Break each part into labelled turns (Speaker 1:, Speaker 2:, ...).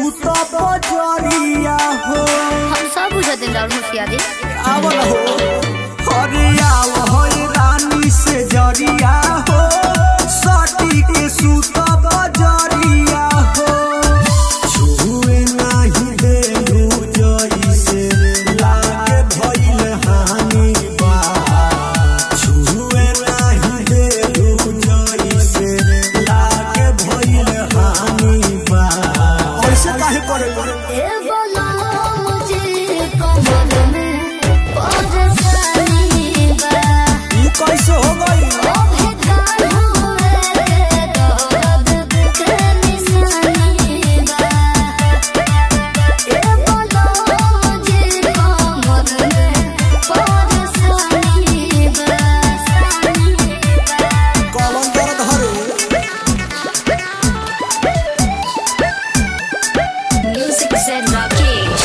Speaker 1: सूत बजरिया हो
Speaker 2: हम सब बुझत हैं राहुल होशियारी
Speaker 1: आवल हो अरे आव हो रानी से जरिया हो सटी के सूत बजरिया हो छुए नाही देलू जइसे लागे भइल हानि बा छुए नाही देलू जइसे लागे भइल हानि बा ऐसे काहे करे
Speaker 2: ए बोला मुझे कमर में परेशानी बा
Speaker 1: ई कैसे हो गई
Speaker 2: ओ भेदार हुए के दर्द के निशानी बा ए बोला मुझे कमर में परेशानी बा
Speaker 1: कलम दर्द हरे
Speaker 2: Music said Rakesh.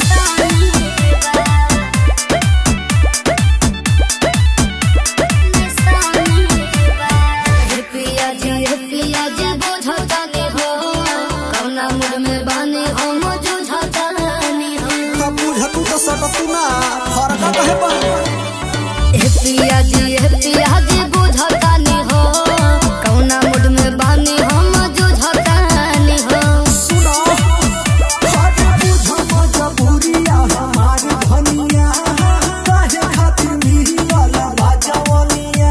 Speaker 2: पिया जी पिया जी बुझता नहीं हो कौना मूड में बानी हो मुझुझता नहीं हो
Speaker 1: तब बुझतू तो सकतू ना फरक कहे बन
Speaker 2: ए पिया जी ए पिया जी बुझता नहीं हो कौना मूड में बानी हो मुझुझता नहीं हो
Speaker 1: सुनो हट बुझ मजबूरिया हमारी धनिया काहे खातिर मिलल बाजवनिया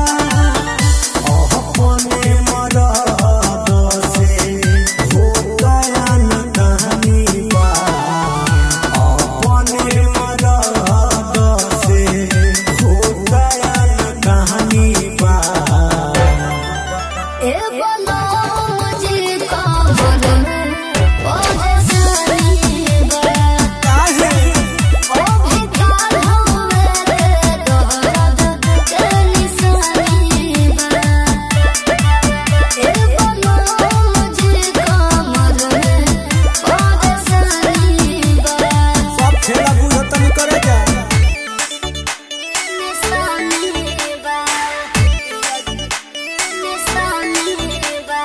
Speaker 1: अपने मरद से हो गया न कहानी बा अपने मरद से हो गया न कहानी बा
Speaker 2: ए बोलो मुझे कमर में परेशानी बा
Speaker 1: काहे
Speaker 2: ओ भिखार हुए के दर्द के निशानी बा ए बोलो मुझे कमर में परेशानी बा
Speaker 1: सब खेला बुझतन करे जा
Speaker 2: निशानी बा निशानी बा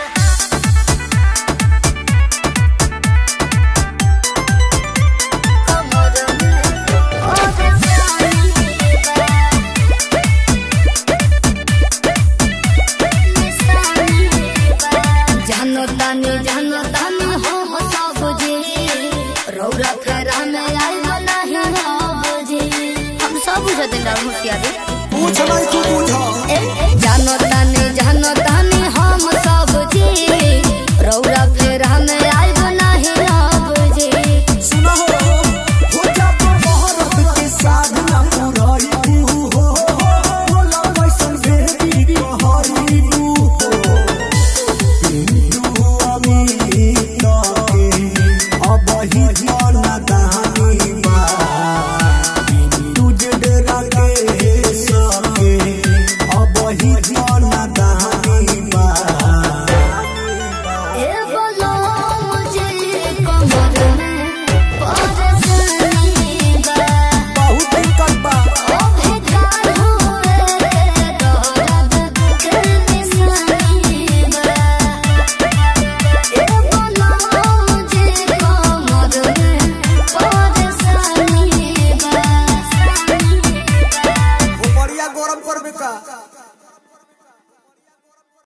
Speaker 2: कमर में परेशानी बा निशानी बा जानो तानी जानो तानी हो हो सब जी रौरा फेरा में आई नहीं हो बुझी हम सब बुझते हैं होशियारी
Speaker 1: पूछ नहीं तू बुझ
Speaker 2: ए जानो तानी